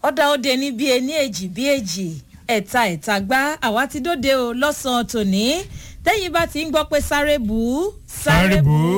ọ̀dà òde ní bíi ení èjì bíi èjì ẹ̀ta ẹ̀ta gbá àwa ti dóde o lọ́sàn-án tòní tẹ́yìn bá ti ń gbọ́ pé sáré bù ú sáré bù ú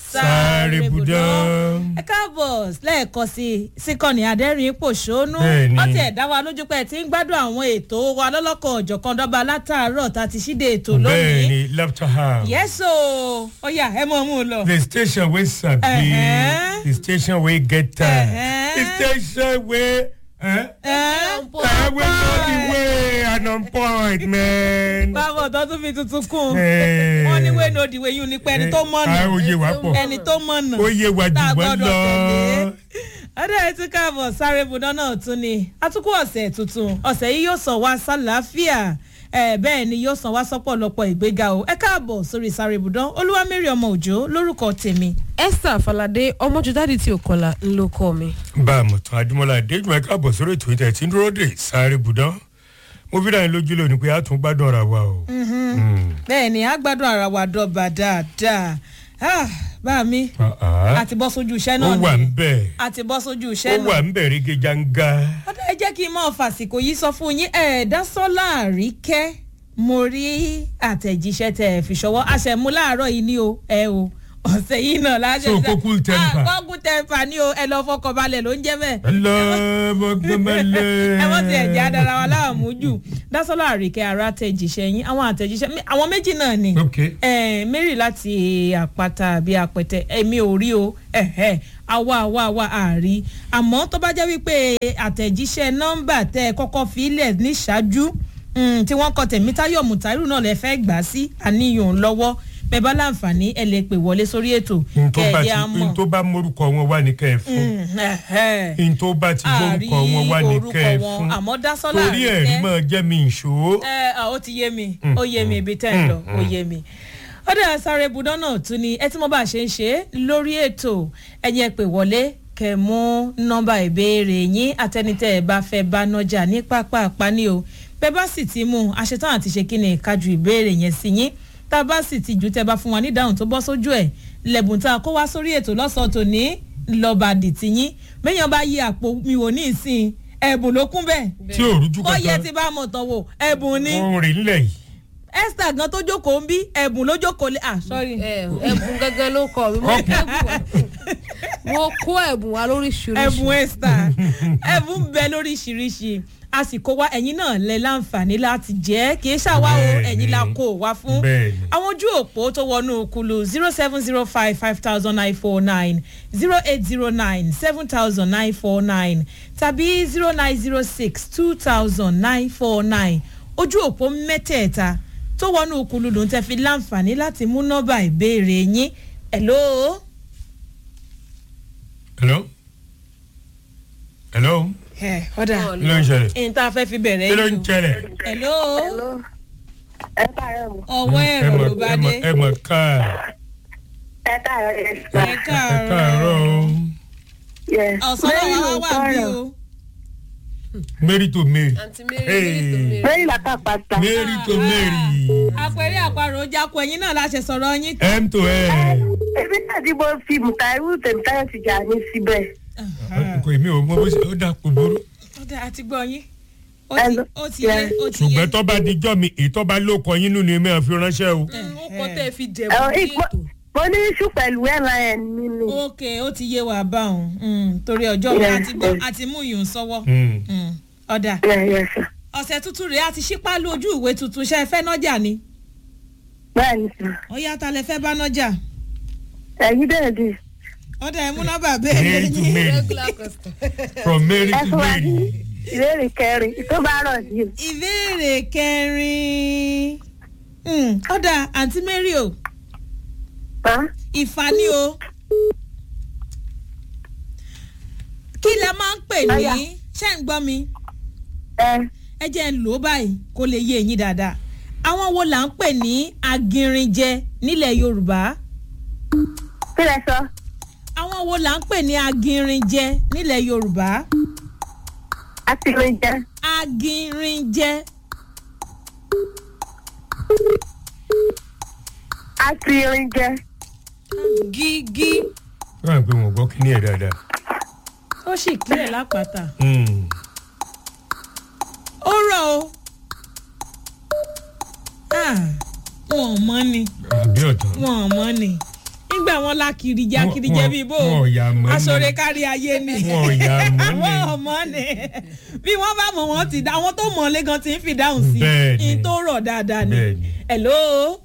sáré bù dán. ẹ káàbọ̀ lẹ́ẹ̀kan sí síkànnì adẹ́rìn pòṣónú Bẹ́ẹ̀ni. ọtí ẹ̀dá wa lójú pé ẹ ti ń gbádùn àwọn ètò wa lọ́lọ́kan ọ̀jọ̀kan dọ́ba látàárọ̀ tá a ti ṣíde ètò lónìí bẹ́ẹ̀ni laughter house. yẹ́sò ó yá ẹ mọ̀ mú un lọ. the station wey sabi Uh-huh. the station wey get time Uh-huh. the station wey. Eh? Ẹ́, Eh, wey know the way and on point man. báwo tó tún fi tuntun kún Eh. wọn ní wẹ́ẹ́ ní òdìwé yín ní pé ẹni tó mọ̀nà Ah, ó yé wa pọ̀ ẹni tó mọ̀nà ó yé wa jù tá a wọ́n gbọ́dọ̀ tẹ̀lé. lọ. ọdẹ ẹ tún káàbọ̀ sáré ibùdó náà tún ni atukọ̀ ọ̀sẹ̀ tuntun ọ̀sẹ̀ yìí yóò sàn wá sálàáfíà ẹ bẹ́ẹ̀ ni yóò sàn wá sọ́pọ̀lọpọ̀ ìgbéga o ẹ káàbọ̀ sórí sáré ibùdó olúwamẹ́rì ọmọ òjò lórúkọ tèmi. esther falade ọmọjúdádì tí ò kọlà ńlọ kọ mi. bá a mọ̀ tán adúmọ̀lá adéjúmọ̀ ká bọ̀ sórí ètò ìtẹ̀ tí ń dúró dé sáré budán mo fi dáhùn lójú lónìí pé a tún gbádùn ara wa o. Mm. bẹ́ẹ̀ ni a gbádùn ara wa dọ́ba dáadáa Ah, bá mi Ah, ah. àti bọ́ sójú iṣẹ́ ó náà wà ń ni bẹ̀ àti bọ́ sójú ó iṣẹ́ náà. wà ń bẹ̀ ríge janga. ọdọ ẹ jẹ́ kí n máa fàsìkò yìí sọ fún yín ẹ̀ẹ́dásọ́lá àríkẹ́ mo rí àtẹ̀jíṣẹ́ tẹ̀ ẹ̀ fi ṣọwọ́ àṣẹmú láàárọ̀ yìí ní o ẹ o ọ̀sẹ̀ yìí náà láṣẹ So, kó cool temper. kọ́kú tẹ̀mpa ní o ẹ lọ fọkànbalẹ̀ ló ń jẹ́ bẹ́ẹ̀ ẹ lọ bọ́gbọ́mọlẹ̀. ẹ wọ́n ti ẹ̀jẹ̀ adara wa láàmú jù dásọ́lá àríkẹ́ ara àtẹ̀jíṣẹ́ yín àwọn àtẹ̀jíṣẹ́ mi- àwọn méjì náà ni ok Eh, mary láti àpáta àbí àpẹtẹ èmi ò rí o ẹ̀hẹ́, àwa àwa àwa àrí àmọ́ tó bá jẹ́ wípé àtẹ̀jíṣẹ́ nọ́mbà tẹ́ ẹ kọ́kọ́ fi ilẹ̀ níṣáájú mm, tí wọ́n kọ tẹ̀mítayọ̀ mùtáírù náà lẹ fẹ́ gbà sí àníyàn lọ́wọ́ bẹ́ẹ̀ bá láǹfààní ẹ lè pè wọlé sórí ètò n tó bá kẹ̀ẹ́dẹ́ ti àmọ́ n tó bá morúkọ wọn wá ní kẹ́ ẹ fún Mm, ẹ̀hẹ́. n tó bá ti àrí morúkọ wọn wá ní orúkọ kẹ́ ẹ wọn fún àmọ́ dásọ́lá torí ẹ̀rí àríkẹ́ máa jẹ́ mi ìṣó. ẹ à, ó ti yé mi ó yé mi ibi tẹ́ ń lọ ó yé mi ó dẹ̀ sáré ibùdó náà tún ni ẹ tí mo bá ṣe ń ṣe é lórí ètò ẹ̀yin ẹ pè wọlé kẹ mú nọ́mbà ìbéèrè yín àtẹnitẹ́ ẹ bá fẹ́ bá nọ́jà ní pápá àpáni o bẹ́ẹ̀ bá sì ti mú un àṣetán àti ṣe kí ni kájú ìbéèrè yẹn sí yín tá a bá sì ti jù tẹ́ bá fún wa ní ìdáhùn tó bọ́ sójú ẹ̀ lẹ́bùn tá a kó wá sórí ètò lọ́sàn-án tòní lọ́ba dìtì yín méèyàn bá yí àpò mi wò ní ìsìn ẹ̀bùn ló kún bẹ́ẹ̀ tí ò rújú ó yẹ kankan ti bá mọ̀ tán wò ẹ̀bùn ni ó ń rìn nílẹ̀ yìí. esther gan tó jókòó ń bí ẹ̀bùn ló jókòó lé ah sorry ẹ ẹbùn gángan ló kọ mi mo kó ẹbùn wá mo kó ẹbùn wá lóríṣiríṣi. ẹ̀bùn esther ẹ̀bùn bẹ lóríṣiríṣi a sì kó wá ẹ̀yin náà lẹ láǹfààní láti jẹ́ kì í ṣàwá o Bẹ́ẹ̀ni. ẹ̀yin la kó wá fún Bẹ́ẹ̀ni. àwọn ojú òpó tó wọnú kulu zero seven zero five five thousand nine four nine zero eight zero nine seven thousand nine four nine tàbí zero nine zero six two thousand nine four nine ojú òpó mẹ́tẹ̀ẹ̀ta tó wọnú kulu ló ń tẹ́ fi láǹfààní láti mú nọ́mbà ìbéèrè yín hello. hello hello ẹ ọ̀dà kí ló ń ṣẹlẹ̀ ẹ̀yin tá a fẹ́ fi bẹ̀rẹ̀ kí ló ń yìí o. ṣẹlẹ̀ hello Hello. ẹ káàárọ̀ mọ́. ọwọ́ ẹ ẹ̀rọ mọ̀ ló bá ẹ dé mọ̀ ẹ mọ̀ ká ẹ káàárọ̀ yẹn. ẹ ẹ káàárọ̀ káàárọ̀ o Yes. ọ̀sán náà wá wà bí o mary to mary àǹtí mary Hey. mary tó mary. lẹ́yìn làkà pàtà. mary to mary àpẹẹrẹ àparò jákò ẹ̀yin náà láṣẹ sọ̀rọ̀ yín. m to m. ebi náà tí mo fi mùtàírù tèmítáyọ̀ ti jà ní síbẹ̀. kò èmi ò mọ bó ṣe ó dà kó burú ọ̀dà àti gbọ́ yín ó ti Hello. ó ti yé ó ti yé ṣùgbọ́n tó bá dijọ́ mi èyí tó bá ló kọ yín nínú ni mi ò fi ránṣẹ́ o. ó kọ tẹ́ ẹ fi Ẹ, jẹ̀bù ní ìpò- ètò. mo ní iṣu pẹ̀lú airline mi ni. ok ó ti yé wa báwọn mm, torí ọjọ́ mi Yeah, àti gbọ́ yeah. àti mú yùn sọ́wọ́ Mm. Mm, ọ̀dà Yeah, yes, sir. ọ̀sẹ̀ tuntun rèé àti ṣípá lójú ìwé tuntun ṣe é fẹ́ nọ́jà ni bẹ́ẹ̀ ni sir. ó yá ta lẹ fẹ́ bá nọ́jà ẹ̀yin dẹ̀ di. ọ̀dà ẹ̀ mú nọ́mbà béèrè mary to yín mary regular customer. from mary ẹ to fún wa ní mary. ìbéèrè kẹrin tó bá rọ̀ sí i. ìbéèrè kẹrin Mm, ọ̀dà àǹtí mary o Hàn? ìfà ni o kí la máa ń pè ní Ọ̀yá. ṣé ń gbọ́ mi ẹ ẹ jẹ́ ń lò ó báyìí kó lè yé yín dáadáa àwọn wo là ń pè ní agirinjẹ nílẹ̀ yorùbá kí lẹ sọ. àwọn wo là ń pè ní agirinjẹ nílẹ̀ yorùbá àtìlẹyìn jẹ. agirinjẹ àtìlẹyìn jẹ. gígí wọ́n á pè wọ́n gbọ́ kí ni ẹ̀ dáadáa. ó sì kílẹ̀ lápáta Mm. wọn ò mọ ni nígbà wọn la kìrìjà Wọn- kìrìjẹ wọn- bíi bó wọn ò yà mọ́ ni. aṣọre kárí ayé ni wọn ò yà mọ́ ni. wọn ò mọ ni bí wọn bá mọ wọn ti dá àwọn tó mọ lẹ́gàn ti ń fi dáhùn sí Bẹ́ẹ̀ni. i tó rọ̀ dáadáa ni Bẹ́ẹ̀ni. hello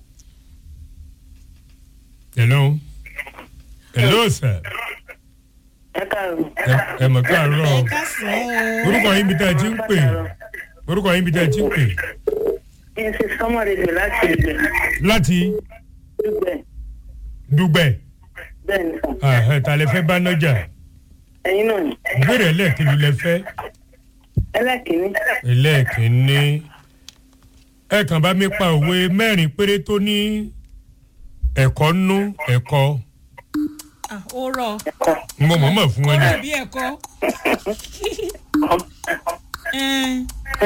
hello hello sir ẹ káàárọ̀. ẹ- ẹ mọ̀ káàárọ̀ ẹ káàsán o. orúkọ yín bí tẹ́ ẹ ti ń pè orúkọ yín bí tẹ́ ẹ ti ń pè kí n ṣe sọ́mọ́ rẹ̀ lò láti ìgbẹ́ láti dùgbẹ́ dùgbẹ́ bẹ́ẹ̀ ni sàn. Ah, ta lẹ fẹ́ bá nájà ẹ̀yin náà ni ìbéèrè ẹlẹ́ẹ̀kejì lẹ fẹ́ ẹlẹ́kìnní ẹlẹ́ẹ̀kínní ẹ kàn bá mi pa òwe mẹ́rin péré tó ní ẹ̀kọ́ nú ẹ̀kọ́ Ah, ó rọ ẹ̀kọ́ mo mọ̀ mọ̀ fún ó wọn ni dàbí ẹ̀kọ́ Ẹn,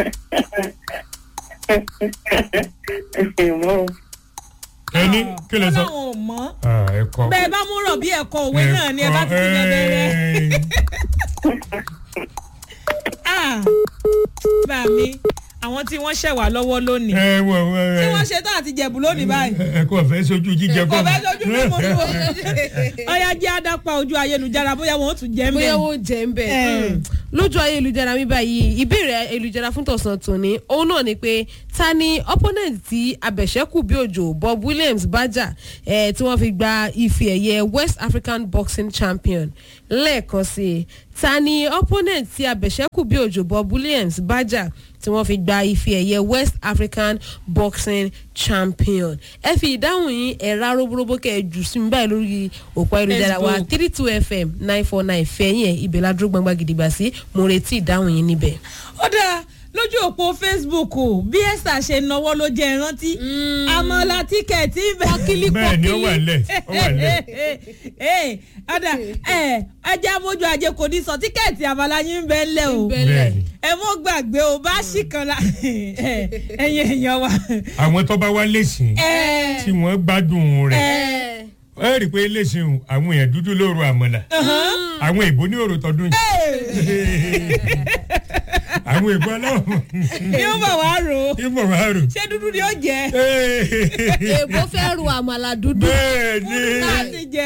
ìmọ̀ ẹni kí lẹ wọn sọ làwọn ò mọ̀ Ah, ẹ̀kọ́ bẹ́ẹ̀ bá mú rọ̀ bí ẹ̀kọ́ òwe náà ni ẹ bá ti ti bẹ̀rẹ̀ rẹ̀. Ah, bá mi àwọn tí wọ́n ṣẹ̀ wá lọ́wọ́ lónìí ẹ wọ tí wọ́n ṣe tán àti jẹ̀bù lónìí báyìí ẹ̀kọ́ fẹ́ sojú jíjẹ kò kọ́ fẹ́ sojú mímu ní o ọ̀yá jẹ́ àdápa ojú ayélujára bóyá wọn ò tún jẹ́ bóyá mbẹ́. wọ́n jẹ́ ń bẹ̀. Eh. Mm. lójú ayélujára mi báyìí ìbéèrè ayélujára fún tọ̀sán tòní òun náà ni pé ta ni opponent tí abẹ̀ṣẹ́kù bí òjò bob williams bá jà eh, tí wọ́n fi gba ife ẹ̀yẹ west african boxing champion lẹ́ẹ̀kan sí i ta ni opponent tí abẹ̀ṣẹ́kù bí òjò bob williams bá jà tí wọ́n fi gba ife ẹ̀yẹ west african boxing champion ẹ fi ìdáhùn yín ẹ̀rá róbóróbó kẹ́ ẹ jù sí mi báyìí lórí òpó ayélujára wa Facebook. three two fm nine four nine fẹ̀yìn ẹ̀ ibẹ̀ ládùúgbò gbangba gidigba sí mo retí ìdáhùn yín níbẹ̀. ó dáa lójú òpó facebook bí esther ṣe náwó ló jẹ ìrántí àmọ́lá tíkẹ̀tì bẹ́ẹ̀ bẹ́ẹ̀ ni ó wà lẹ̀ ó wà lẹ̀ ee ọ̀dà ẹ̀ ẹjẹ́ amójú ajé kò ní sọ tíkẹ́ẹ̀tì àbálá yín ń bẹ́ ńlẹ̀ o bẹ́ẹ̀ ni ẹ mọ́ gbàgbé o bá ṣì kan la ẹ̀yin èèyàn wa. àwọn tó bá wá lẹ́sìn ẹ tí wọ́n gbádùn rẹ̀ ẹ ẹ rí i pé lẹ́sìn àwọn èèyàn dúdú lóru àmàlà àwọn èbó ní òrò tọdún yìí àwọn èbó aláwọ̀ ní ó bọ̀ wá rò ó ìbọ̀ wá rò ṣé dúdú ni ó jẹ èbó fẹ́ ru àmàlà dúdú. bẹ́ẹ̀ ni láti jẹ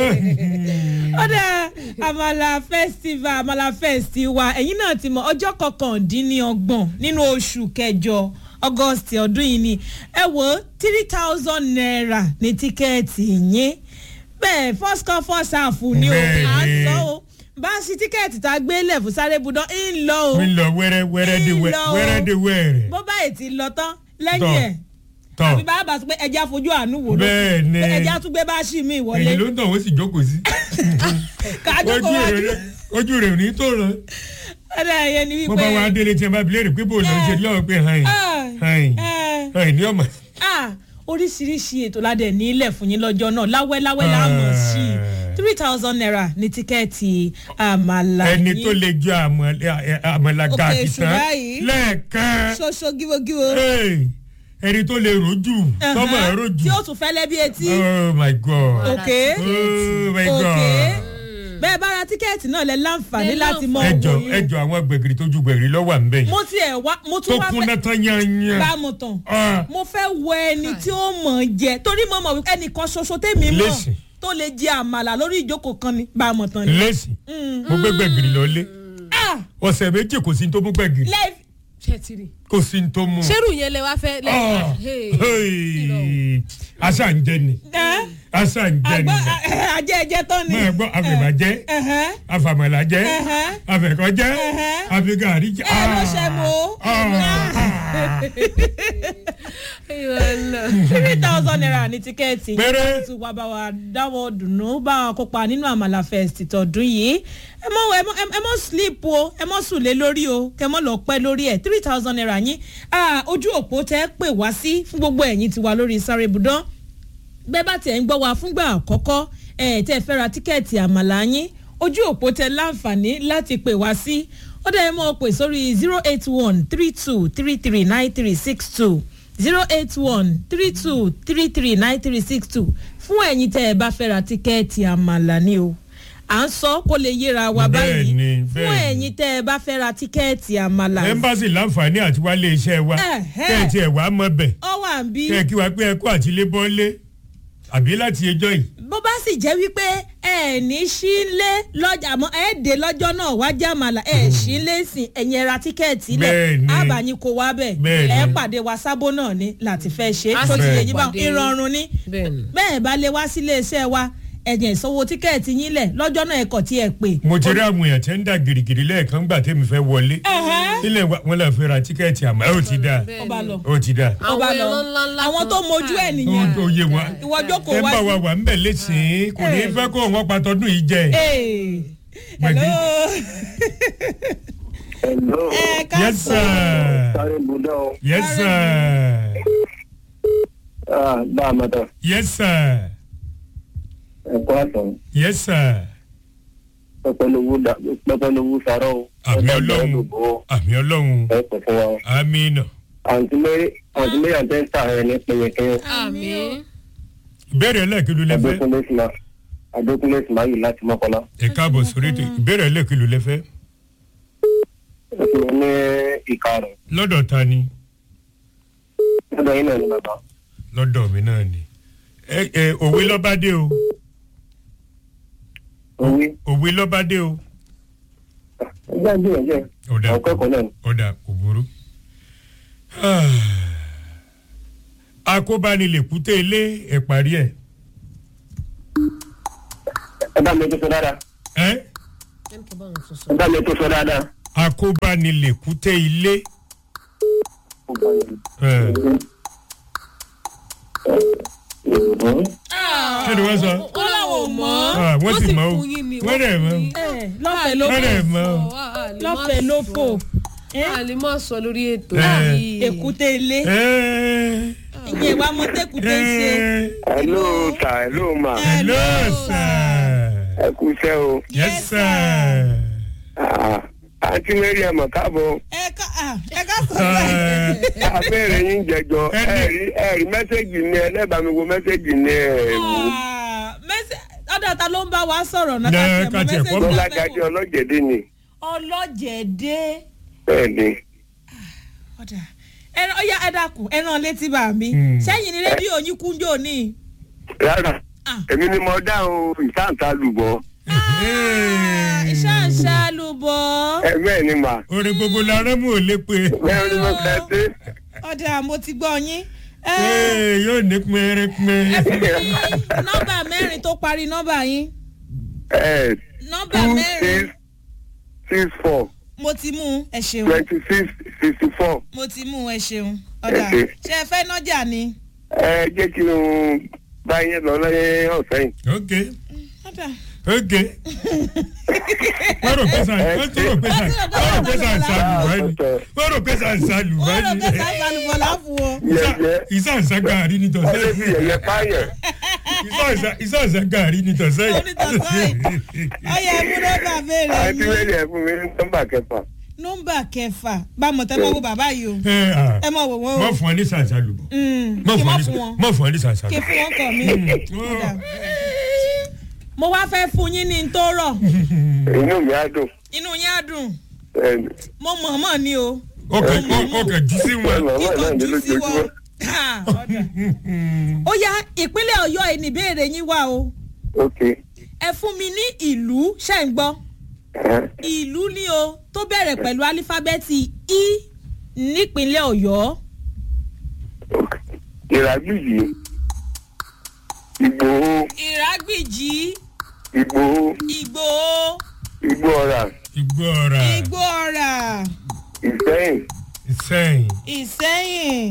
ọ̀dà àmàlà festival àmàlà festival ẹ̀yin náà ti mọ ọjọ́ kọkàndínlọ́gbọ̀n nínú oṣù kẹjọ august ọdún yìí ni ẹ wo three thousand naira ní tíkẹ́ẹ̀tì yín bẹ́ẹ̀ first come first serve ni o Bẹ́ẹ̀ni. à ń sọ o bá a ṣí tíkẹ́ẹ̀tì tá a gbé lẹ̀ fún sáré budán ń lọ o mi lọ wẹ́rẹ́ wẹ́rẹ́ de wẹ́ Ń lọ o. wẹ́rẹ́ de wẹ́rẹ́ bó báyìí ti lọ tán lẹ́yìn Tọ́. ẹ̀ tọ́ àbí bá a bá sọ pé ẹja fojú àánú wò ló bẹ́ẹ̀ ni ẹja tún gbé bá a ṣì mí ìwọlé èyí ló ń tàn wọ́n sì jókòó sí kájọ ojú kó wájú rẹ̀ ojú rẹ̀ ò ní tó ràn ọ̀dà ẹ̀yẹ ni bó bá wà á wípé délé tí ẹ bá bilé rè pé bò ló ń ṣe lọ́wọ́ pé hàn Ah, hàn eh, hàn ní ọmọ. ah, oríṣiríṣi ètò ládẹ nílẹ̀ fún yín lọ́jọ́ náà láwẹ́láwẹ́ láàmú sí i three thousand naira ní tíkẹ́ẹ̀tì àmàlà ẹni yín. tó lè jọ àmàlà- àmàlà Òkè gàdì èṣù tán báyìí. lẹ́ẹ̀kan ṣoṣo gíwogíwo Hey, ẹni tó lè rojú tọ́mọ̀ ẹ̀ rojú tí ó tún fẹ́lẹ́ bí etí oh my god òkè oh my òkè god bẹ́ẹ̀ bá ra tíkẹ́ẹ̀tì náà lẹ láǹfààní Lẹ láti mọ ẹjọ owó yín ẹjọ àwọn gbẹ̀gìrì tó ju gbẹ̀gìrì lọ́wọ́ à ń bẹ̀ yìí mo tiẹ̀ wá mo tó tún wá kún fẹ́ náà tán yányán bá mo tàn Ah, mo fẹ́ wọ ẹni tí ó mọ̀ ọ́ jẹ torí mo mọ̀ wípé ẹnìkan ṣoṣo tèmi mọ̀ Lẹ́sìn. tó lè jẹ àmàlà lórí ìjókòó kan ni bá a mọ̀ tán ni. lẹ́sìn mo gbé gbẹ̀gìrì lọ́lé Ah, ọ̀sẹ̀ méjì kò sí ní tó mú gbẹ̀gìrì life ṣètìrì. kò sí ní tó mú. ṣerú yẹn lẹ wá fẹ́. lẹ- Ah, Hey. hey, àṣà ń jẹ ni ẹ́ àṣà ń jẹ ni àgbọ̀ ajẹ́ ẹjẹ́ tán ni. máa gbọ́ àfẹ̀bàjẹ́ Ẹ̀hẹ́n. àfàmàlàjẹ́ Ẹ̀hẹ́n. àfẹ̀kọ́jẹ́ Ẹ̀hẹ́n. àfẹ̀gàrí jẹ́. ẹ ló ṣe mo three thousand naira ní tíkẹ́ẹ̀tì Péré. tí wàá bá wa dáwọ́ dùnú bá wa kópa nínú àmàlà fest tọdún yìí ẹ mọ ẹ mọ ẹ mọ sleep o ẹ mọ sùn lé lórí o kẹ mọ lọ pẹ́ lórí ẹ three thousand naira yín Ah, ojú òpó tẹ pè wá sí fún gbogbo ẹ̀yin tiwa lórí sáré ibùdó bẹ́ẹ̀ bá tiẹ̀ ń gbọ́ wa fúngbà àkọ́kọ́ ẹ̀ tẹ́ ẹ fẹ́ ra tíkẹ́ẹ̀tì àmàlà yín ojú òpó tẹ láǹfààní láti pè wá sí ó dẹ̀ mọ́ pè sórí zero eight one three two three three nine three six two zero eight one three two three three nine three six two fún ẹ̀yin tẹ́ ẹ bá fẹ́ ra tíkẹ́ẹ̀tì àmàlà ni o à ń sọ kó lè yéra wa báyìí Bẹ́ẹ̀ni, fún bẹ́ẹ̀ni. ẹ̀yin tẹ́ ẹ bá fẹ́ ra tíkẹ́ẹ̀tì àmàlà ẹmbásì láǹfààní àti wálé iṣẹ́ wa Ẹ̀hẹ́. kẹ́ ẹ̀ tiẹ̀ wá mọ́ bẹ̀ ọ wà ń bí kẹ́ ẹ̀ kí wa pé ẹ kó àtìlé bọ́lé àbí láti ẹjọ́ yìí. bó bá sì jẹ́ wípé ẹ ní sílé lọ́jà àmọ́ ẹ dé lọ́jọ́ náà wá jàmàlà ẹ sílé sìn ẹ̀yìn ẹ̀ra tíkẹ́ẹ̀tì Bẹ́ẹ̀ni. lẹ̀ àbàyìn kò wá bẹ̀ Bẹ́ẹ̀ni. ẹ pàdé wa sábó náà ni láti fẹ́ ṣe A tó sì ti fẹ́ yẹ yín bá pàdé. ìrọ̀rùn ni bẹ́ẹ̀ni. bẹ́ẹ̀ bá lè wá sílé iṣẹ́ wa ẹ̀yìn ìsanwó tíkẹ́ẹ̀tì yín lẹ̀ lọ́jọ́ náà ẹ̀kọ́ tí ẹ pè. mo ti rí àwọn èèyàn tí ń dà gìrìgìrì lẹ́ẹ̀kan gbà tẹ́mi fẹ́ wọlé. ilé wa wọn lè fẹ́ ra tíkẹ́ẹ̀tì àmọ́ ẹ ò ti dà ó bá lọ ó ti dà. ó bá Àwọn lọ ẹran ńláńlá àwọn kan. tó mojú ẹ̀ ó nìyẹn ó yé wọn. ìwọ jókòó ẹ wá bá sí. wa wà ń bẹ̀ lẹ́sìn kò ní í fẹ́ kó wọn pa tọdún yìí jẹ. Hey. Gbẹ̀gí. hello. Hello. ẹ ká yes sọ. sir Sáré Budá o. yes sir Ah, Bá a mọ̀ tán. yes sir Ẹ̀kọ́ àtàn. yes sir Pẹpẹlówó dà pẹpẹlówó sàrọ̀ o. àmì Ẹ ọlọ́run lòbó. àmì ọlọ́run Ẹ pẹ̀ fún wa o. àmì nà. Àǹtí Mary Àǹtí Mary àti Ẹ́sítà rẹ̀ ní pẹ̀yẹkẹ́yẹ. àmì. ìbéèrè ẹlẹ́ẹ̀kìlú lẹ́fẹ́ Adékúnlé Sìmá. Adékúnlé Sìmá yìí láti Mọ́kànlá. ẹ káàbọ̀ sórí ètò ìbéèrè ẹlẹ́ẹ̀kìlú lẹ́fẹ́ Ó sì ní ìka rẹ̀. lọ́dọ̀ ta ni Lọ́dọ̀ yín náà ni bàbá. lọ́dọ̀ mi náà ni ẹ ẹ òwe lọ́bádé o Owí. òwe lọ́bádé o Ẹgbẹ́ ìgbìyànjú ẹ̀. ọ̀dà Àwọn akẹ́kọ̀ọ́ náà ni. ọ̀dà kò burú. akóbánilèkúté ilé ẹ̀ parí ẹ̀ Ẹ bá mi tó sọ dáadáa. ẹ́ Ẹ bá mi tó sọ dáadáa. akóbánilèkúté ilé Ó bá yẹn. ẹ̀ Ìbùdó. kí ni wọ́n sọ ó láwọn ò mọ̀ Ah, wọ́n sì mọ̀ o fún yín ni, wọ́n dẹ̀ mọ̀ o ẹ lọ́fẹ̀ẹ́ ló wọ́n dẹ̀ mọ̀ o lọ́fẹ̀ẹ́ ló fò a lè má sọ lórí ètò Eh. yìí. èkúté ilé ẹ́ ìyẹn wa mọ tẹkùté ṣe ẹ́ Hello sir, hello ma. hello sir Ẹ kú iṣẹ́ o. yes sir Ah, Àǹtí Mary ẹ̀ mọ̀ káàbọ̀. ẹ ká ah, ẹ ká sọ Ah, bẹ́ẹ̀. abẹ́rẹ́ yín jẹjọ Ẹni- ẹ̀rí ẹ̀rí mẹ́sẹ̀gì ni ẹlẹ́bàámi wo mẹ́sẹ̀gì ni ẹ̀wò Ah, mẹ́sẹ̀- ọ̀dọ̀ ta ló ń bá wa sọ̀rọ̀ náà Ní ká tiẹ̀ mọ ká tiẹ̀ mẹ́sẹ̀gì kọ́ tá a bọ́lá fẹ́ gajẹ́ wò. ọlọ́jẹ̀dẹ́ ni ọlọ́jẹ̀dẹ́ bẹ́ẹ̀ ni ọ̀dà ẹran ọ̀yá ẹ dákun ẹran létí bá mi Hmm. sẹ́yìn ní rédíò yín kúnjó ní. rárá Ah. èmi ni mo dáhùn ìsáǹtà lùbọ́ iṣẹ́ àṣàlùbọ̀ ẹ bẹ́ẹ̀ ni mà orin gbogbo la rẹ́mú ò lè pe bẹ́ẹ̀ ni mo fẹ́ dé ọ̀dà mo ti gbọ́ yín. Ẹ, Ee, yóò ní pẹ́ẹ́rẹ́pẹ́. ẹ fún mi nọ́mbà mẹ́rin tó parí nọ́mbà yín ẹ̀ nọ́mbà two mẹ́rin six six four mo ti mú un, ẹ ṣeun twenty six sixty four mo ti mú un, ẹ ṣeun ọ̀dà Ẹ ṣé. ṣe ẹ fẹ́ nọ́jà ni. ẹ jẹ́ kí n bá yín lọ lẹ́yìn ọ̀sẹ̀ yìí ok ọ̀dà ok. wọ́n rò pé sàn wọ́n tún rò pé sàn wọ́n rò pé sàn sàlùwá ni wọ́n rò pé sàn sàlùwá wọ́n rò ni pé sáfàlùbọ̀ láfu o. yẹ̀yẹ́ ìsànsá gàrí ni tọ̀sẹ̀ ọlẹ́ fi yẹ̀yẹ́ pààyàn ìsànsá gàrí ni tọ̀sẹ̀ Onítọ̀sẹ̀ ọ̀yà ẹ̀mú nọ́mbà béèrè àǹtí yín Mary ẹ̀ fún mi ní nọ́mbà kẹfà nọ́mbà kẹfà bá mọ̀ tẹ́ mọ́ wo bàbá yìí o ẹ à ẹ mọ̀ wò wọ́n o mọ̀ fún ọ ní sànsá lùbọ̀ Mm, mọ̀ kí fún ọ mọ̀ ní fún wọn mọ̀ fún ọ ní sànsá kí lùbọ̀. fún wọn kàn mí. Ọ̀dà. mo wá fẹ́ fún yín ní n tó rọ̀ inú mi á dùn inú yín á dùn ẹ̀ mo mọ̀ mọ̀ ni o ọkàn ọkàn jí sí wọn. màmá kíkọ̀ náà ní jù sí lójoojúmọ́ wọn. Ah, ọ̀dà. ó yá ìpínlẹ̀ ọ̀yọ́ yìí ní ìbéèrè yín wá o ok ẹ fún mi ní ìlú ṣẹ́ ń gbọ́ ẹ̀ ìlú ni o tó bẹ̀rẹ̀ pẹ̀lú álífábẹ́ẹ̀tì i nípínlẹ̀ ọ̀yọ́ ok ìràgbìyì ìgbòho ìrágbìjí ìgbòho ìgbòho igbó ọ̀rà igbó ọ̀rà igbó ọ̀rà ìsẹ́yìn ìsẹ́yìn ìsẹ́yìn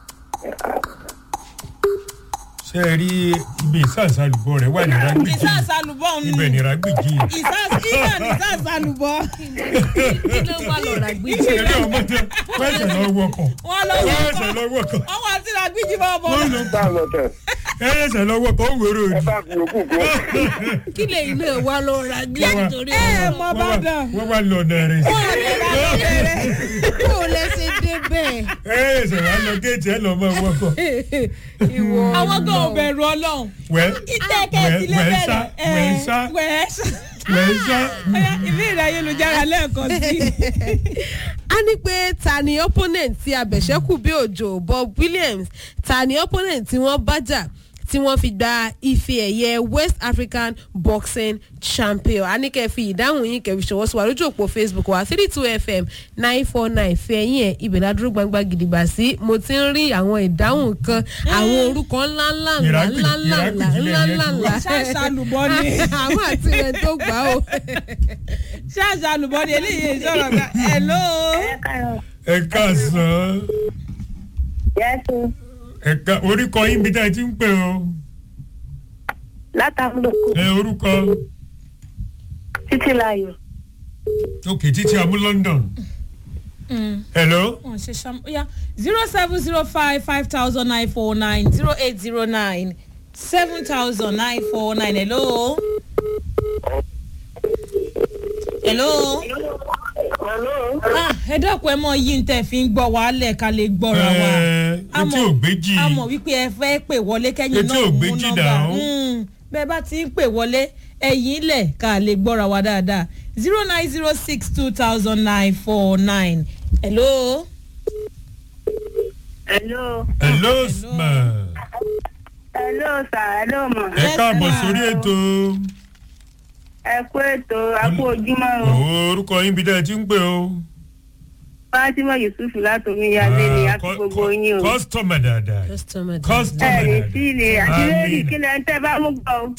ṣe é rí ibi ìsànsálùbọ̀ rẹ̀ wà ní rágbìjì ìsàsàlùbọ̀ ni ibẹ̀ ní rágbìjì ìsàs- ibẹ̀ ní ìsàsàlùbọ̀ kí ló wà lọ́ra gbé ṣe rí ọmọdé wẹ́sẹ̀ lọ wọkọ̀ wọ́n lọ wẹ́sẹ̀ lọ wọkọ̀ wọ́n wá sí ìrágbìjí bọ́ bọ́ wọ́n lọ bá a lọ tẹ̀ ẹ̀ẹ́sẹ̀ lọ wọkọ̀ ó wérò ẹ òdì. bá fi òkú kú kí lè iná wà lọ́ra gbé nítorí ẹ ọ̀rọ̀ mọ bàdàn wọ́n wá lọ nẹ̀rẹ̀ sí. kó o lẹ́sẹ̀ débẹ̀ ẹ̀ẹ́sẹ̀ wà lọ géètì ẹ̀ lọ mọ wọkọ̀. ìwọ àwọn gan ò bẹ̀rù ọlọ́run wẹ́ ìtẹ́kẹ̀ wẹ́- sílé wẹ́ sá, bẹ̀rẹ̀ wẹ́ sá, wẹ́ sá. wẹ́ sá. Ọya, ìbéèrè ayélujára lẹ́ẹ̀kan sí i. a ní pé ta ni opponent tí abẹ̀ṣẹ́kù bí òjò bob williams ta ni opponent tí wọ́n bá jà tí wọ́n fi gba ife ẹ̀yẹ west african boxing champion a ní kẹ́ fi ìdáhùn yín kẹ́ fi ṣọwọ́ sí wa lójú òpó facebook wa three two fm nine four nine fẹ́ yín ẹ̀ ibẹ̀ ládùúgbò gbangba gidigba sí mo ti ń rí àwọn ìdáhùn kan àwọn orúkọ ńláńlá ńlá Ìrágbì- ńláńlá ìrágbìjìlẹ̀ ńlá yẹn ti wá. ńlá ṣáṣá lùbọ́ ni àwọn àti rẹ̀ tó gbà ó. ṣáṣá lùbọ́ ni eléyìí sọ̀rọ̀ ká hello. ẹ káàsán yẹ́sù ẹ ká orúkọ yín bí tá ẹ ti ń pè o látàmúlòkù ẹ orúkọ títí láyò òkè títí amú london hello wọn ṣe ṣam oya zero seven zero five five thousand nine four nine zero eight zero nine seven thousand nine four nine hello. hello. ah ẹ dákun ẹ mọ yí n tẹ fi ń gbọ́ wàhálẹ̀ ká lè gbọ́ra wa. ẹ A etí mọ̀- ògbéjì a mọ̀ wípé ẹ fẹ́ pè wọlé kẹ́yìn Etí náà ò mú gbéjì nọ́mbà dà ó. Mm, bẹ́ẹ̀ bá ti ń pè wọlé ẹ̀yìn ilẹ̀ ká lè gbọ́ra wa dáadáa zero nine zero six two thousand nine four nine hello. hello hello sma hello sir hello ma ẹ Yes, káàbọ̀ ma. sórí ètò ẹ kú ètò àpò ojúmọ́ o orúkọ yín bí tá ẹ ti ń pè o. fatima yusuf látòmí yálé ni Ah, àti kọ- gbogbo kọ- yín o kọ́sítọ́mà dáadáa customer ẹ kọ́sítọ́mà lè dáadáa. sí ilé àti lórí Àmín. kílẹ̀ ń tẹ́ bá mú gbọ́ o.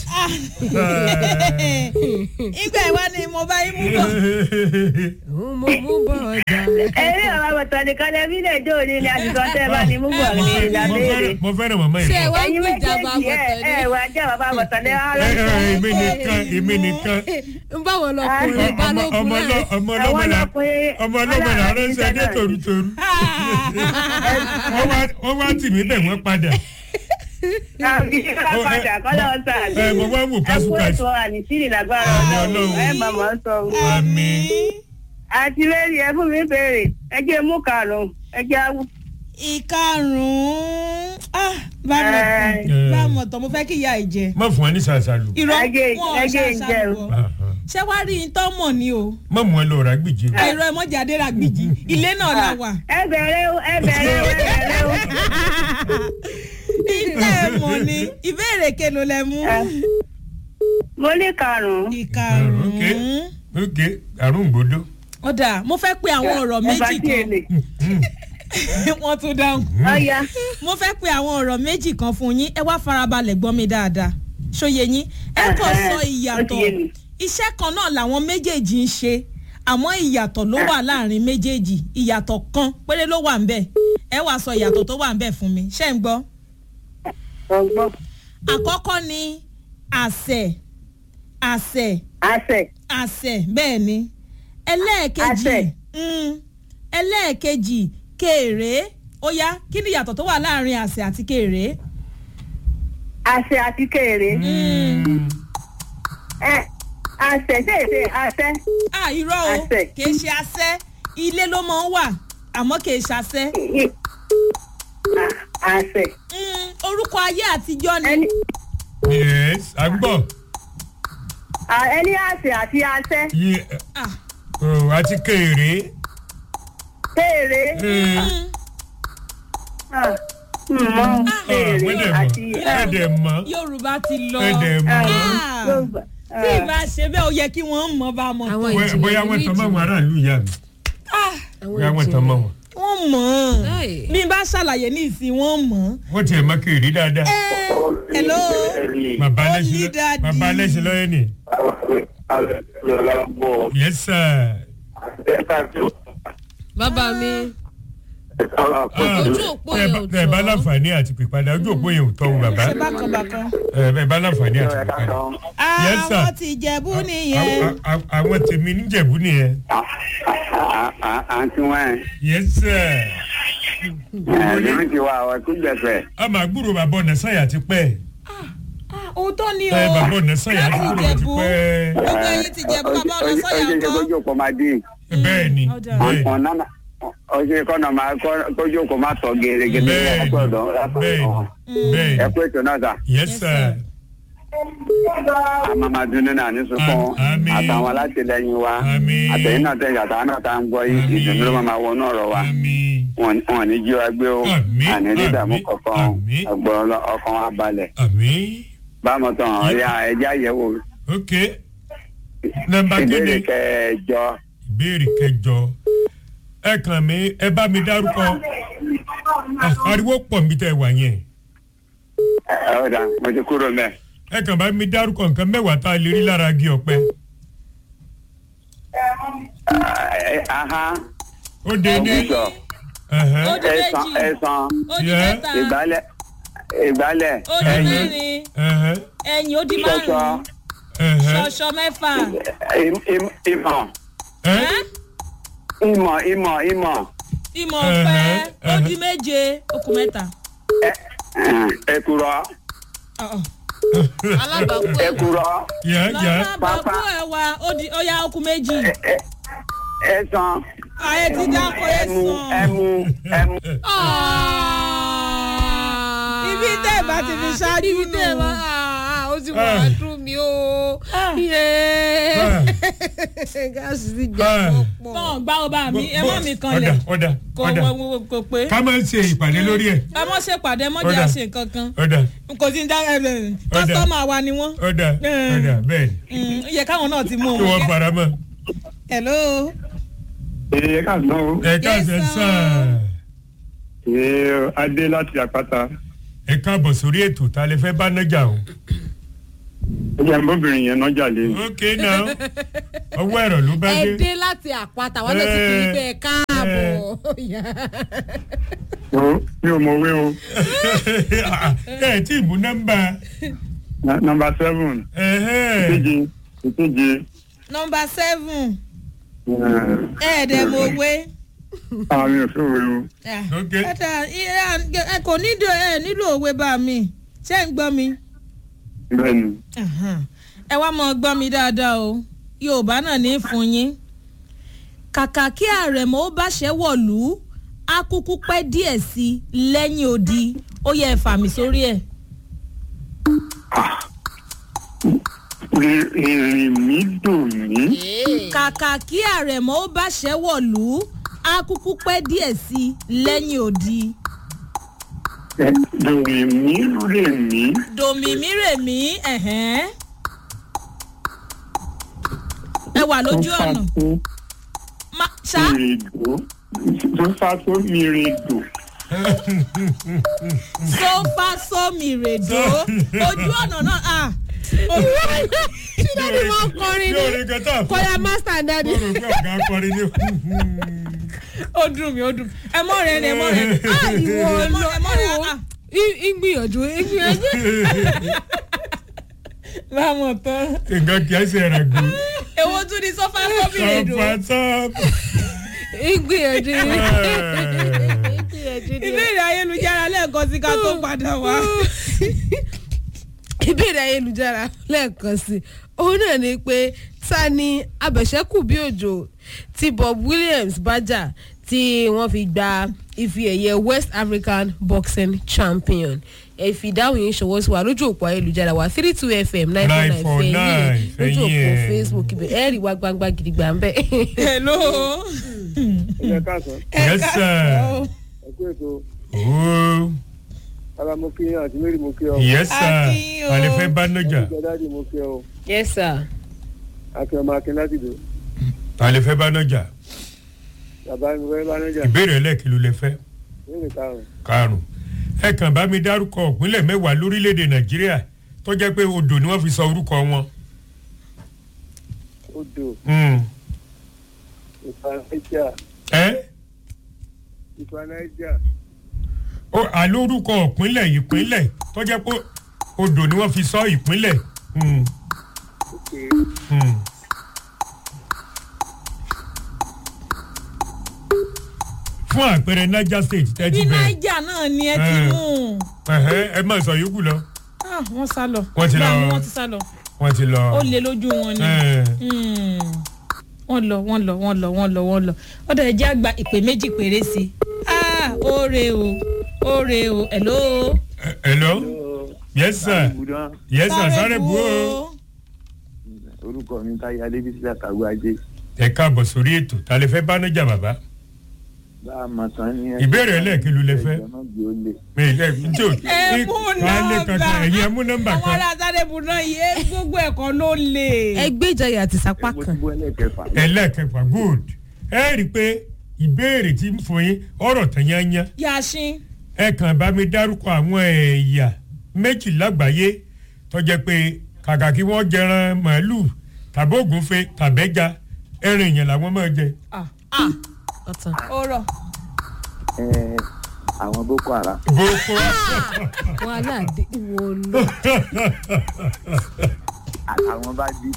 ìgbà ìwá ni mo bá yín mú bọ̀. òun mo mú bọ̀ ọjà. eré ọ̀rọ̀ àbọ̀tàn nìkan lẹ́bí lè jó òní ni àtìkọ́ tẹ́ bá ní mú gbọ́ ní Mo ìlàbẹ̀rẹ̀. fẹ́ràn- mo fẹ́ràn màmá ṣé ẹ yìí. wá ẹ̀yin gbé ìjàmbá méjèèjì ẹ bọ̀tẹ̀ ẹ ní. wà jẹ́ bàbá àbọ̀tàn ní Ẹ, ẹ, èmi nìkan èmi nìkan ń bá wọn lọkùnrin ọmọ balógun ọmọ náà. ọlọ- ọmọ Àwọn ọlọ́mọ là ọkùnrin- ọmọ ọlọ́mọ là ránṣẹ́ dé torutoru wọ́n wá- wọ́n wá tì mí bẹ̀ wọ́n padà àbí ká padà kọ́lọ́ ọ̀sán àti ẹ mo wá wò ẹ kú kásùkásù ètò àníṣírì lágbára Àmín ọlọ́run Ọlọ́run. ẹ màmá sọ o. àmì àti lẹ́yìn ẹ fún mi béèrè ẹ jẹ́ mú karùn-ún ẹ jẹ́ awú. ìkarùn-ún ah bá mọ̀ Ẹ. tán bá mọ̀ tán mo fẹ́ kí ìyá ẹ̀ jẹ. má fún ẹ ní sàṣàlù irọ́ Ẹgẹ́- wọn ẹgẹ́ ń jẹ o. ṣàṣàbọ̀ ṣé wàá rí i tán mọ̀ ni o má mú ẹ lọ rà gbìjì ẹ̀rọ ẹ̀mọ́jáde rà gbìjì ilé náà la wà. ẹ bẹ̀rẹ̀ o ẹ bẹ̀rẹ̀ o ẹ bẹ̀rẹ̀ o. ilé ẹ̀ mọ̀ ni ìbéèrè kelo lẹ mú. mo ní karùn-ún. ìkarùn-ún ok àrùn gbòdó ọ̀dà mo fẹ́ pe àwọn ọ̀rọ̀ ẹ bá méjì tí kan èlé. wọ́n tún dáhùn. ọ̀ya mo fẹ́ pe àwọn ọ̀rọ̀ méjì kan fún yín ẹ wá farabalẹ̀ gbọ́ mi dáadáa ṣóye yín ẹ kàn Ẹhẹ́, sọ ó ti ìyàtọ̀ yé mi. iṣẹ́ kan náà làwọn méjèèjì ń ṣe àmọ́ ìyàtọ̀ ló wà láàrin méjèèjì ìyàtọ̀ kan péré ló wà ń bẹ̀ ẹ wàá sọ ìyàtọ̀ tó wà ń bẹ̀ fún mi ṣé ń gbọ́. ọgbọ́n àkọ́kọ́ ni àṣẹ àṣẹ àṣẹ àṣẹ bẹ́ẹ̀ ni ẹlẹ́ẹ̀kejì Àṣẹ. mm, ẹlẹ́ẹ̀kejì kéré ó yá kí ni ìyàtọ̀ tó wà láàrin àṣẹ àti kéré. àṣẹ àti kéré. ẹ àṣẹ ṣèṣe àṣẹ. à irọ́ o Àṣẹ. kì í ṣe àṣẹ ilé ló máa ń wà àmọ́ kì í ṣàṣẹ. I- à- àṣẹ. Mm, orúkọ ayé àtijọ́ ni ẹni yes à ń gbọ́ à- ẹni àṣẹ àti àṣẹ. Yé- Ah, oh, àti kéré kéré. Ah, mọ kéré ẹ̀ẹ́dẹ̀ àti. mọ̀ ẹ̀ẹ́dẹ̀ mọ̀ yorùbá ti lọ ẹ̀ẹ́dẹ̀ mọ̀ Ah, Yorùbá. tí ìbá ṣe bẹ́ẹ̀ ó yẹ kí wọ́n mọ̀ bá mọ̀ Àwọn tó. Bóyá- bóyá wọ́n tan mọ́ àwọn aráàlú ìyá mi Ah, bóyá wọ́n tan mọ́ wọn wọ́n mọ̀ Ai. bí n bá ṣàlàyé ní ìsìn wọ́n mọ̀. wọ́n tiẹ̀ mọ́ kéré dáadáa Eh, hello bàbá Only alẹ́sìn daddy. bàbá alẹ́sìn lọ́yẹ́ ni yes sir. bàbá mi Ah, Ojú òpó ẹ yẹn bá- ò ẹ bá tọ́. láǹfààní àti pípadà ojú òpó yẹn ò tọ́ o bàbá ṣe bákan bákan. ẹ bá- ẹ bá láǹfààní àti pípadà. Yes, sir. àwọn ti jẹ̀bú nìyẹn. Àwọn- àwọn- àwọn tèmi níjẹ̀bú nìyẹn àǹtí wọn yes sir. ẹ lórí ti wá ọ tó gbẹfẹ. a máa gbúrò bàbá ọ̀nà sáyà ti pẹ́ Ah, òótọ́ ni o ẹ bàbá ọ̀nà sáyà ti láti gbúrò ti jẹ̀bú pẹ́ gbogbo ẹyin ti jẹ̀bú bàbá ọ̀nà sọ́yà ọjọ́ kan. kójú kò máa dín bẹ́ẹ̀ ni ọ̀dà. bẹ́ẹ̀ ni. ọ̀nà ọjọ́ kọ́nà máa kójú kò máa tọ̀ gẹ́gẹ́ bẹ́ẹ̀ ni ẹ̀kọ́ ọ̀dọ́ bẹ́ẹ̀ ni bẹ́ẹ̀ ẹ̀kọ́ ètò náà sà. ni yes sir. àmàmàdù nínú àníṣùkún Àmín. àtàwọn alátìlẹyìn wa Àmín. àtẹ̀yìn náà tẹ̀yìn àtàwọn náà tá à ń gbọ́ yìí Àmín. ìdùnnú ló máa wọnú ọ̀rọ̀ wa àmì wọn wọn ní jí wa gbé o Àmín. àní dídàmú Àmín. kankan Àmín. ọgbọ́n ọkàn wa balẹ̀ àmì báwọn tán ọ̀yà ẹja àyẹ̀wò ok nọmba ìbéèrè kéde kẹjọ ìbéèrè kẹjọ ẹ kàn mí ẹ bá mi dárúkọ Ah, ariwo pọ̀ nbí tẹ́ ẹ wà yẹn ẹ ẹ ọ̀dà mo ti kúrò mẹ́. ẹ kàn bá mi dárúkọ nǹkan mẹ́wàá tá a lè rí lára igi ọ̀pẹ aha ó dé ní ògùsọ ẹ̀hẹ́, Ó di ẹ̀sán méjì. ẹ̀sán ó di Yeah. mẹ́ta ìgbálẹ̀ ìgbálẹ̀ ó di Ẹyin. mẹ́rin ẹ̀hẹ́, ẹ̀yìn ó di ṣọṣọ márùn-ún ẹ̀hẹ́, ṣọṣọ mẹ́fà im- im- ìmọ̀ ẹ́, ẹ́ ìmọ̀ ìmọ̀ ìmọ̀ ìmọ̀ ọ̀pẹ Ẹ̀hẹ́, ó di ẹ̀hẹ́. méje okùn mẹ́ta. ẹ̀kúrọ̀ Ọ̀-ọ̀. alábàákú ẹ̀ ẹ̀kúrọ̀ yẹ yẹ lọ́nà bàbá ẹ̀ wá ó di ó yá okùn méjì. ẹ̀sán ayé ti dáko ẹ̀ ẹmu sàn. ẹmu ẹmu ibi tẹ́ ẹ̀ bá ti fi ṣáájú ibi tẹ́ ẹ nù. bá ó ti wà á dùn mí o Ah. Yéé. gáàsì ti jà Ah. pọ̀. bọ́n gbá ọba mi ẹ mọ́ mi kan ọ̀dà lẹ̀ ọ̀dà kò ọ̀dà wọ- wọ- kò pé ká máa ń ṣe ìpàdé lórí ẹ̀ ẹ mọ́ ṣe pàdé mọ́ jẹ́ Ọ̀dà. àṣẹ nǹkan kan ọ̀dà kò sí ní dá ẹ ẹ kọ́sítọ́mà wa ni wọ́n ọ̀dà Eh. ọ̀dà bẹ́ẹ̀ Mm, ó yẹ káwọn náà ti mú ni wọ́n un. fara mọ́ hello. ẹ káàsán o ẹ káàsẹ̀ sir. sàn ẹ adé láti àpáta ẹ káàbọ̀ sórí ètò tá a lè fẹ́ bá nájà o ó yẹ mọ́bìnrin yẹn náà jalè ok now ọwọ́ ẹ̀rọ ló bá ẹ dé dé láti àpáta wọn lè ti kiri Eh. pé ẹ káàbọ̀ mi ò mọ̀ wé o ẹ tí ì mú nọ́mbà nọmba seven ẹ̀hẹ́. ìkeje ìkeje nọmba seven ẹ̀ẹ́dẹ̀mọ̀wé. àmì òfin òwe o. ok ẹ kò nílò ẹ nílò òwe bá mi ṣé ń gbọ́ mi. bẹ́ẹ̀ni ẹ wá mọ gbọ́ mi dáadáa o yorùbá náà ní fún yín kàkà kí àrẹ̀mọ ó bá ṣẹ́ wọ̀lú á kúkú pẹ́ díẹ̀ sí i lẹ́yìn odi ó yẹ ẹ fà mí sórí ẹ̀. ìrìn mi dùn mí kàkà kí àrẹ̀mọ ó bá ṣẹ́ wọ̀lú á kúkú pẹ́ díẹ̀ sí i lẹ́yìn odi. dùn mí rè mí dòmìmírèmí ẹ̀hẹ́n. ẹ wà lójú ọ̀nà Ma- ṣá mìrìdò tó fà tó mìrìdò sófà sómìrèdò ojú ọ̀nà náà à. ṣé dáàdi wọn kọrin yóò ní rí kẹta fún kọyà master dáàdi. mo rò pé ọ̀gá akọrin ní. ó dùn mí ó dùn mí ẹ mọ rẹ ni ẹ mọ rẹ ni Ah, ìwọ ẹ mọ lọ ẹ mọ rẹ ìwọ ah ìgbìyànjú ìgbìyànjú. báwọn tán nǹkan kìí ṣe rẹ̀ gùn. èwo tún ni sọfà sómìrèdò sọ́pàtọ́pù. ìgbìyànjú ìgbìyànjú ni. ìbéèrè ayélujára lẹ́ẹ̀kan sí ká tó padà wá. ìbéèrè ayélujára lẹ́ẹ̀kan sí i òun náà ni pé ta ni abẹ̀ṣẹ́kù bí òjò tí bob williams bá jà tí wọ́n fi gba ife ẹ̀yẹ west african boxing champion ẹ fi ìdáhùn yìí ṣọwọ́ sí wa lójú òpó ayélujára wa three two fm nine four nine fẹ̀yìn lójú òpó fẹ̀yìn. facebook ibẹ̀ ẹ̀ rí wa gbangba gidigba ń bẹ̀. hello. ẹ káàsán yes sir. káàsán. ẹ kú ètò ooo ara mo kí àti mary mo kí ọ yes sir. Akin o. alẹ́ fẹ́ bá nájà. dáàdi mo kí ọ yes sir. akin ọmọ akin láti dò alẹ́ fẹ́ bá nájà. bàbá mi fẹ́ bá nájà ìbéèrè ẹlẹ́kìlú lẹ fẹ́. lórí karùn-ún karùn-ún ẹ kàn bá mi dárúkọ ìpínlẹ̀ mẹ́wàá lórílẹ̀‐èdè nàìjíríà tó jẹ́ pé odò ni wọ́n fi sọ orúkọ wọn. odò Mm. ìfanaija ẹ ìfanaija ó àlórúkọ ìpínlẹ̀ ìpínlẹ̀ tó jẹ́ pé odò ni wọ́n fi sọ ìpínlẹ̀. Mm. òkè Mm. fún àpẹẹrẹ niger state bí tẹ́tí bẹ̀rẹ̀ naija náà ni ẹ ti Eh. mú un. ẹ̀hẹ́, ẹ má sọ yòókù lọ Ah, wọ́n sá lọ. Wọ́n ti lọ. Báwo ni wọ́n ti sá lọ. wọ́n ti lọ. ó lé lójú wọn ni. Eh. Hmm. wọ́n lọ wọ́n lọ wọ́n lọ wọ́n lọ wọ́n lọ ọ̀dọ̀ ẹ̀jẹ̀ àgbà ìpè méjì péré sí i. ah oore o oore o hello Ẹ- hello yes sir Ibùdó yes sir sáré bu o. orúkọ mi táyà adébísí àtàwọn ajé ẹ káàbọ̀ sórí ètò ta lè fẹ́ báná jà bàbá. bá a mọ̀ tán ní. Ìbéèrè ẹlẹ́ẹ̀kìlú lẹ fẹ́? ẹ̀jọ̀ náà gbé ó lè. mi ì lẹ́yìn tí o ẹ mú kálẹ̀ kankan ẹ̀yin ẹ mú nọ́mbà àwọn kan. ará sáré bu náà yé gbogbo ẹ̀kọ́ ló lè. ẹgbẹ́ ìjayà àti sápá mo ti kan bọ́ ẹlẹ́kẹfà. ẹlẹ́ẹ̀kẹfà good ẹ rí i pé ìbéèrè tí ń fún yín ọ̀rọ̀ tán yányán yasin ẹ kàn bá mi dárúkọ àwọn ẹ̀yà méjì lágbàáyé tó jẹ́ pé kàkà kí wọ́n jẹran màálùú tàbí ògúnfe tàbẹ́ja ẹran èèyàn làwọn máa jẹ. ọ̀tàn. ó rọ. Ẹ, àwọn boko haram. boko wàhálà dé wo lọ. àtàwọn bá dì.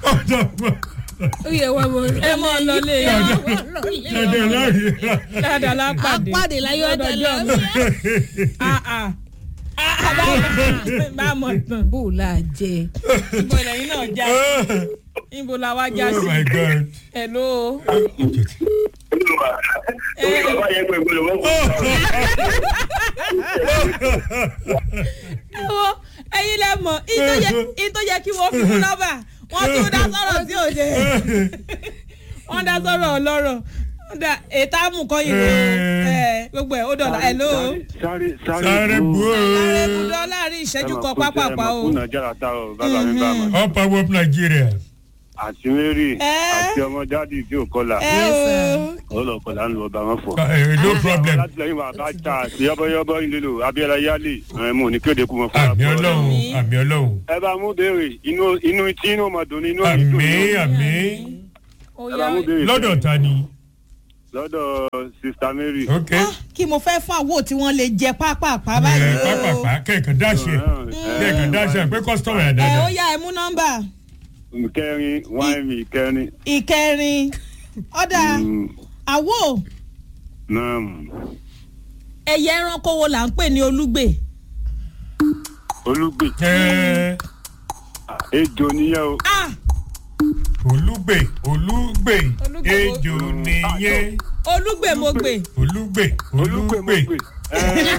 ó yẹ wá mọ. ẹ mọ lọlé dandan láàrin dáadáa lápàdé apáde láyé ọjà lọ. Ah, ah. Ah, ah, bá a mọ̀ tán bó o la jẹ. ibo lẹ́yìn náà já sí ibo la wá já oh sí my god. hello. wo ẹyin lẹ mọ in tó yẹ kí wọ́n fi fún nọ́mbà wọ́n tún dá sọ̀rọ̀ tí ò dé wọ́n dá sọ̀rọ̀ ọlọ́rọ̀ wọ́n dá ètò àmùkọ́yìn rẹ̀ gbogbo ẹ̀ ó dọ̀là hello. sáré sáré bu o. ààrẹ ibùdó láàrin ìṣẹ́jú kan pápápá o. kùnà jára tá o bàbá mi bá ma. all power of nigeria. àti mary Ẹ́. àti ọmọ dáàdì tí ò kọlà ẹ o ó lọ kọlà ń lọ bá wọn fọ. Eh, no problem. látìlẹyìn wa bá ta àti yọbọyọbọ ìlélo abiola yálè ẹ mú ní kéde kú mọ fún àmì ọlọ́run àmì ọlọ́run. ẹ bá mú béèrè inú inú tí inú ọmọ dùn ní inú òní dùn àmì ní. àmì ó ẹ yá bá mú béèrè. lọ́dọ̀ ta ni. lọ́dọ̀ sista mary. ok kí mo fẹ́ fún àwo tí wọ́n lè jẹ pápápá báyìí ẹ o. pápápá kẹ̀kẹ́ dáṣẹ kẹ̀kẹ́ dáṣẹ pé kọ́sítọ́mù ẹ̀ ẹ ó dáadáa. yá ẹ mú nọ́mbà kẹrin wáìnì kẹrin. ìkẹrin ọ̀dà Mm, àwo naam. ẹ̀yẹ ẹranko wo là ń pè ní olúgbè. olùgbé ẹ ejò nìyẹn o. ah olúgbè olúgbè Olúgbè ejò nìyẹn olúgbè mo gbè. olúgbè olùgbé mo olúgbè gbé. ẹ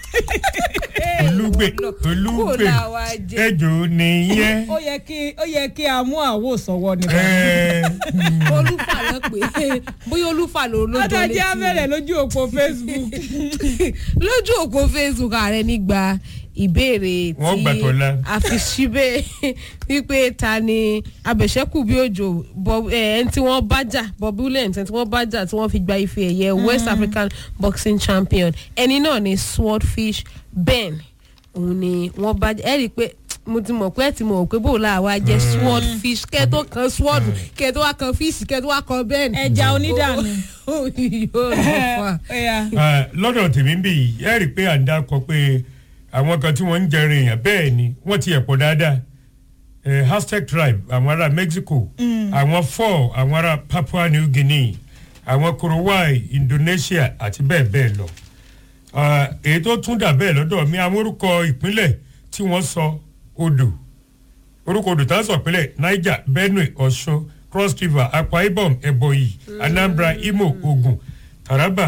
olúgbè Bó o olúgbè la wa jẹ. ejò nìyẹn. ó yẹ kí ó yẹ kí a mú àwo sọ̀wọ́ ni. ẹ olúfà lọ pé bóyá olúfà ló lójó ọ̀dà létí. jẹ́ abẹ́rẹ́ lójú òpó facebook. lójú òpó facebook ààrẹ nígbà ìbéèrè Wọ́n gbà tọ́lá. a fi síbẹ̀ wípé ta ni abẹ̀ṣẹ́kù bí òjò Bob- eh, ẹni tí wọ́n bá jà bob williams ẹni tí wọ́n bá jà tí wọ́n fi gba ife ẹ̀yẹ west african boxing champion ẹni náà ni swordfish ben òun ni wọ́n bá jà ẹ rí i pé mo ti mọ̀ pé ẹ ti mọ̀ pé bó la wa jẹ́ swordfish kẹ́ tó kan sword kẹ́ tó wá kan fish kẹ́ tó wá kan ben. ẹja onídàánú. yóò lọ fà. Ó yá. Ah, lọ́dọ̀ tèmi ń bì yìí ẹ rí i pé à ń dákọ pé àwọn kan tí wọ́n ń jẹrin èèyàn bẹ́ẹ̀ ni wọ́n ti ẹ̀pọ̀ dáadáa Eh, Aztec tribe àwọn ará Mexico àwọn Fọ́ àwọn ará Papua New Guinea àwọn Korowai Indonesia àti bẹ́ẹ̀ bẹ́ẹ̀ lọ Ah, èyí tó tún dà bẹ́ẹ̀ lọ́dọ̀ mi àwọn orúkọ ìpínlẹ̀ tí wọ́n sọ odò orúkọ odò tá a sọ ìpínlẹ̀ Niger Benue Ọ̀ṣun Cross River Akwa Ibom Ebonyi Anambra Imo Ogun Taraba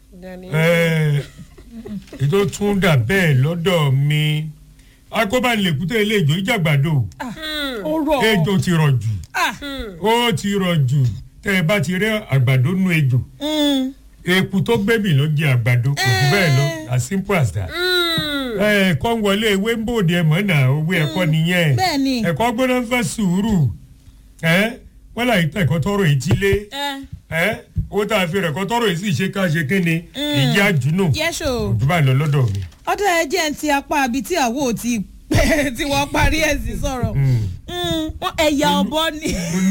ẹ ètò tún dà bẹ́ẹ̀ lọ́dọ̀ mi akóbánilẹ̀kútẹ́ ilé ìjọ ìjàgbàdo ó rọ̀ ejò ti rọ̀ jù Ah. ó ti rọ̀ jù tẹ́ ẹ bá ti rí àgbàdo nú ejò Mm. eku tó gbẹ́bì ló jẹ àgbàdo kò jù bẹ́ẹ̀ lọ as simple as that. ẹ ẹ̀kọ́ ń wọlé ewé ń bòde ẹ̀mọ́ náà owó ẹ̀kọ́ nìyẹn bẹ́ẹ̀ ni. ẹ̀kọ́ gbọ́dọ̀ ń fẹ́ sùúrù ẹ wọ́n láyé tẹ̀ ẹ̀kọ́ tọrọ ìtílé ẹ ẹ owó tá a fi rẹ̀ ẹ̀kọ́ tọrọ yìí sì ṣe ká ṣe kéne ìyá àjùnú yẹ́sò òjò bá lọ lọ́dọ̀ mi. ọ̀dà ẹ̀jẹ̀ ń ti apá abi tí àwo ti tí wọ́n parí ẹ̀ sí sọ̀rọ̀ Mm, wọ́n ẹ̀yà ọ̀bọ ni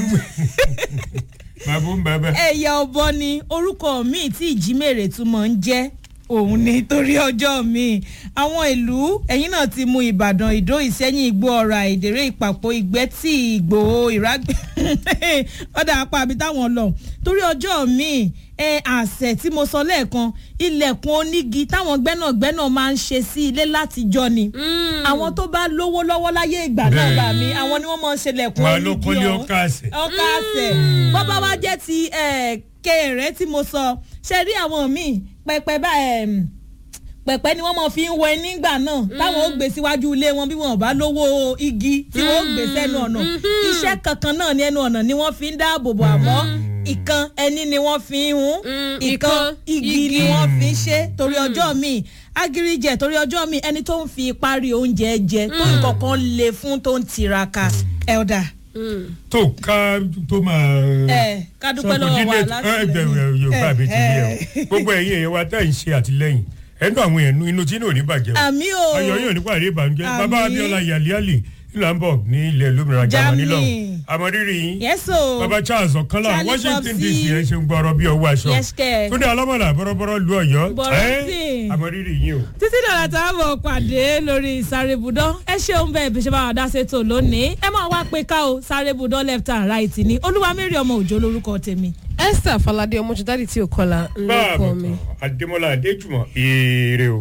bàbá ń bàbá. ẹ̀yà ọ̀bọ ni orúkọ míì tí ìjímèrè tún mọ̀ ń jẹ́ òun ni torí ọjọ́ mi àwọn ìlú ẹ̀yìn náà ti mú ìbàdàn ìdó ìsẹ́yìn ìgbó ọ̀rà ìdèrè ìpàpọ̀ ìgbẹ́tì ìgbòho ìrágbẹ́ ọ̀dà apá àbí táwọn lọ torí ọjọ́ mi ẹ àṣẹ tí mo sọ lẹ́ẹ̀kan ilẹ̀kùn onígi táwọn gbẹ́nàgbẹ́nà máa ń ṣe sí ilé látijọ́ ni àwọn tó bá lówó lọ́wọ́ láyé ìgbà náà Bẹ́ẹ̀. bá mi àwọn ni wọ́n máa ń ṣe lẹ̀kùn wọn onígi ló kọ́lé ọ̀hún ọkà àṣẹ. ọkà àṣẹ bọ́bá wa jẹ́ ti eh, kéré tí mo sọ ṣe rí àwọn míì pẹpẹ bá em, pẹ̀pẹ́ ni wọ́n mọ̀ fi ń wọ ẹni nígbà náà táwọn ó gbé síwájú ilé wọn bí wọn ò bá lówó igi tí wọ́n ó gbé sẹ́nu ọ̀nà iṣẹ́ kankan náà ní ẹnu ọ̀nà ni wọ́n fi ń dáàbò bò àmọ́ ìkan ẹni ni wọ́n fi ń hun Mm, ìkan ìkan igi ni igi. wọ́n fi ń ṣe torí ọjọ́ míì agirijẹ torí ọjọ́ míì ẹni tó ń fi parí oúnjẹ jẹ tó nǹkan kan le fún tó ń tiraka ẹ̀ọ́dà tó ká tó máa. ẹ ká dúpẹ́ lọ́wọ́ wa láti ẹgbẹ̀rún yorùbá mi ti rí ẹ o gbogbo ẹ̀yin èèyàn wa tá à ń ṣe àtìlẹ́yìn ẹnu àwọn èèyàn inú tí náà ní bàjẹ́ o àmì o ayọ̀ yóò nípa àrí ìbànújẹ́ Àmín. bàbá abiola yaliali ìlú hamburg ní ilẹ̀ lómìnira germany Germany. lọ́hùn àmọ́rírì yín yes o bàbá charles ọ̀kánlá Charlie washington Popsi. dc ẹ̀ ṣe ń gbọ́rọ̀ bí ọwọ́ aṣọ Yes, kẹ̀. túndé alámọ̀lá bọ́rọ́bọ́rọ́ lu ọ̀yọ́ Bọ̀rọ̀sìn. àmọ́rírì yín o. títí dọ̀là tá a bọ̀ pàdé lórí sáré budán ẹ ṣeun bẹ́ẹ̀ bí ṣe bá wà dá sétò lónìí ẹ máa wá pé ká o sáré budán left and right ni olúwamẹ́rì ọmọ òjò lórúkọ tèmi. esther falade ọmọjúdádì tí ò kọlà ń báà lọkọ mi. bàtàn adémọlá adéjùmọ̀ èrè o.